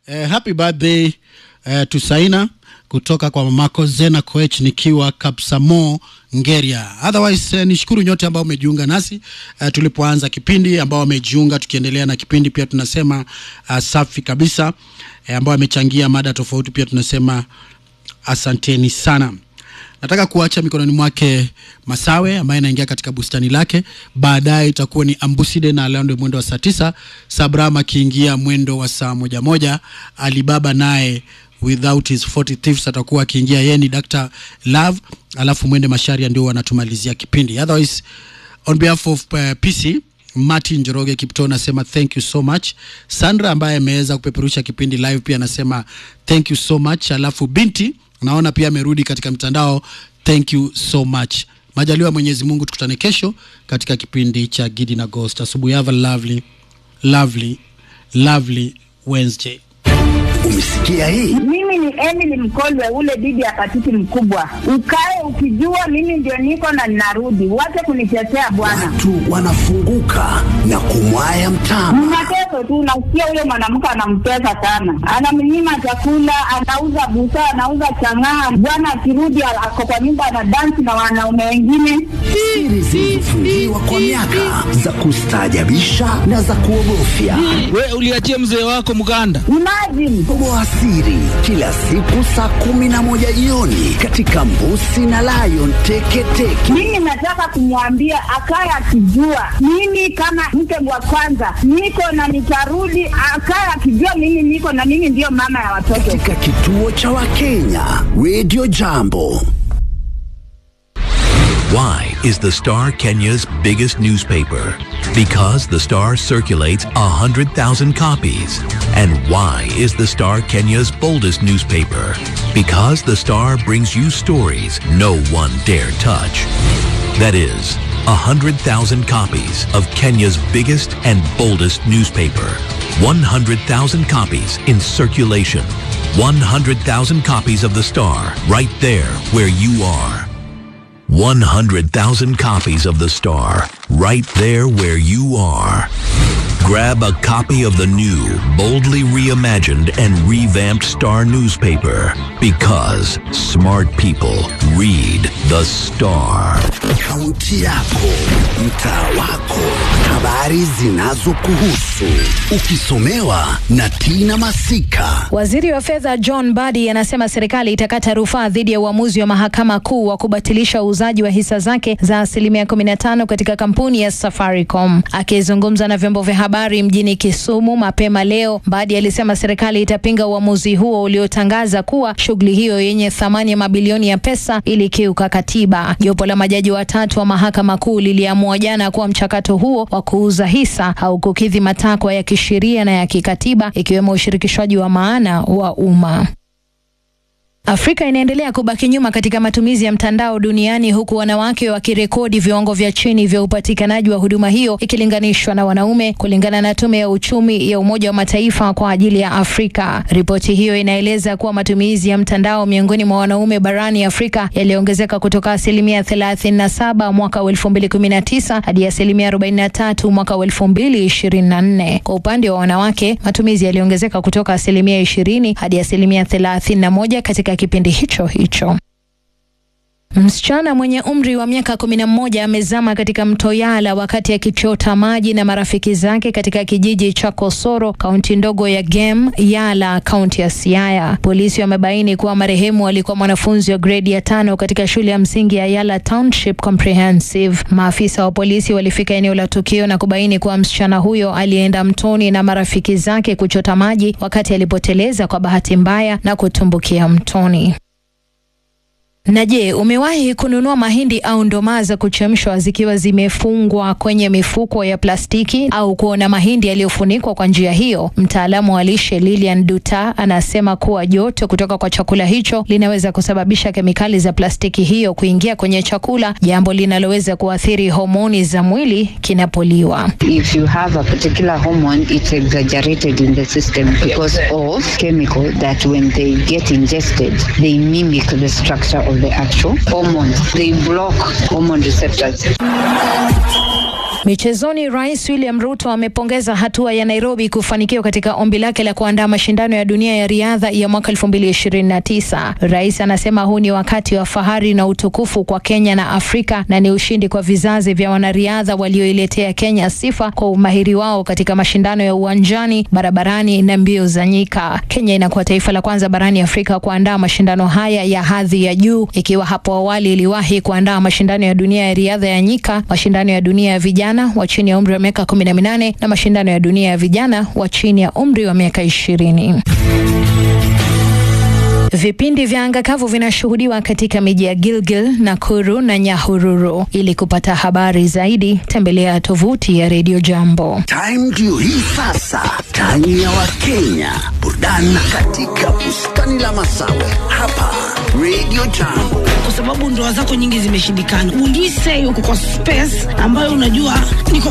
Eh, happy birthday eh, to Saina kutoka kwa mamako Zena Koech nikiwa Kapsamo Ngeria. Otherwise eh, nishukuru nyote ambao umejiunga nasi eh, tulipoanza kipindi, ambao wamejiunga tukiendelea na kipindi, pia tunasema uh, safi kabisa eh, ambao wamechangia mada tofauti, pia tunasema asanteni sana. Nataka kuacha mikononi mwake Masawe ambaye anaingia katika bustani lake. Baadaye itakuwa ni Ambuside na Alando mwendo wa saa tisa, Sabram akiingia mwendo wa saa moja moja, Alibaba naye without his 40 thieves atakuwa akiingia, yeye ni Dr. Love, alafu mwende Masharia ndio wanatumalizia kipindi. Otherwise on behalf of uh, PC Martin Njoroge Kipto anasema thank you so much. Sandra ambaye ameweza kupeperusha kipindi live pia anasema thank you so much. Alafu binti naona pia amerudi katika mtandao, thank you so much. Majaliwa Mwenyezi Mungu, tukutane kesho katika kipindi cha Gidi na Ghost. Asubuhi, have a lovely lovely lovely Wednesday. Umesikia hii? Mimi ni Emily Mkolwe, ule bibi ya patiti mkubwa. Ukae ukijua mimi ndio niko na ninarudi, wache kunitetea bwana. Watu wanafunguka na kumwaya mtama. Mnateso tu, nasikia huyo mwanamke anamtesa sana, anamnyima chakula, anauza busaa, anauza chang'aa. Bwana akirudi ako kwa nyumba anadansi na wanaume wengine. Siri zilizofungiwa kwa miaka za kustaajabisha na za kuogofya. We uliachia mzee wako mganda. Imagine Toboa siri kila siku saa kumi na moja jioni katika Mbusi na Lion Teketeke. mimi nataka kumwambia akaye akijua mimi kama mke wa kwanza niko na nitarudi, akaye akijua mimi niko na mimi ndiyo mama ya watoto. katika kituo cha Wakenya Radio Jambo. Why is the Star Kenya's biggest newspaper? Because the Star circulates 100,000 copies. And why is the Star Kenya's boldest newspaper? Because the Star brings you stories no one dare touch. That is, 100,000 copies of Kenya's biggest and boldest newspaper. 100,000 copies in circulation. 100,000 copies of the Star right there where you are. 100,000 copies of The Star, right there where you are. Grab a copy of the new, boldly reimagined and revamped Star newspaper because smart people read The Star. Kaunti yako, mtaa wako, habari zinazokuhusu, ukisomewa na Tina Masika. Waziri wa fedha John Badi anasema serikali itakata rufaa dhidi ya uamuzi wa mahakama kuu wa kubatilisha uuzaji wa hisa zake za asilimia 15 katika kampuni ya Safaricom. Akizungumza na vyombo vya habari mjini Kisumu mapema leo, Badi alisema serikali itapinga uamuzi huo uliotangaza kuwa shughuli hiyo yenye thamani ya mabilioni ya pesa ilikiuka katiba. Jopo la majaji watatu wa mahakama kuu liliamua jana kuwa mchakato huo wa kuuza hisa haukukidhi matakwa ya kisheria na ya kikatiba ikiwemo ushirikishwaji wa maana wa umma. Afrika inaendelea kubaki nyuma katika matumizi ya mtandao duniani huku wanawake wakirekodi viwango vya chini vya upatikanaji wa huduma hiyo ikilinganishwa na wanaume, kulingana na tume ya uchumi ya Umoja wa Mataifa kwa ajili ya Afrika. Ripoti hiyo inaeleza kuwa matumizi ya mtandao miongoni mwa wanaume barani Afrika yaliongezeka kutoka asilimia 37 mwaka wa 2019 hadi asilimia 43 mwaka wa 2024. Kwa upande wa wanawake, matumizi yaliongezeka kutoka asilimia 20 hadi asilimia 31 katika kipindi hicho hicho. Msichana mwenye umri wa miaka kumi na mmoja amezama katika mto Yala wakati akichota maji na marafiki zake katika kijiji cha Kosoro, kaunti ndogo ya Gem, Yala, kaunti ya Siaya. Polisi wamebaini kuwa marehemu alikuwa mwanafunzi wa gredi ya tano katika shule ya msingi ya Yala Township Comprehensive. Maafisa wa polisi walifika eneo la tukio na kubaini kuwa msichana huyo alienda mtoni na marafiki zake kuchota maji wakati alipoteleza kwa bahati mbaya na kutumbukia mtoni. Na je, umewahi kununua mahindi au ndomaa za kuchemshwa zikiwa zimefungwa kwenye mifuko ya plastiki au kuona mahindi yaliyofunikwa kwa njia hiyo? Mtaalamu wa lishe Lilian Duta anasema kuwa joto kutoka kwa chakula hicho linaweza kusababisha kemikali za plastiki hiyo kuingia kwenye chakula, jambo linaloweza kuathiri homoni za mwili kinapoliwa. If you have a particular hormone, it's exaggerated in the system because of chemical that when they get ingested, they mimic the structure of the actual hormones. They block hormone receptors. Michezoni, Rais William Ruto amepongeza hatua ya Nairobi kufanikiwa katika ombi lake la kuandaa mashindano ya dunia ya riadha ya mwaka 2029. Rais anasema huu ni wakati wa fahari na utukufu kwa Kenya na Afrika na ni ushindi kwa vizazi vya wanariadha walioiletea Kenya sifa kwa umahiri wao katika mashindano ya uwanjani, barabarani na mbio za nyika. Kenya inakuwa taifa la kwanza barani Afrika kuandaa mashindano haya ya hadhi ya juu, ikiwa hapo awali iliwahi kuandaa mashindano ya dunia ya riadha ya nyika, mashindano ya dunia ya vijana wa chini ya umri wa miaka 18 na mashindano ya dunia ya vijana wa chini ya umri wa miaka ishirini. Vipindi vya anga kavu vinashuhudiwa katika miji ya Gilgil, Nakuru na Nyahururu. Ili kupata habari zaidi, tembelea tovuti ya Radio Jambo. Time ndio hii sasa, time ya Wakenya, burudani katika bustani la Masawe hapa Radio Jambo. kwa sababu ndoa zako nyingi zimeshindikana. Ulise uko kwa space ambayo unajua niko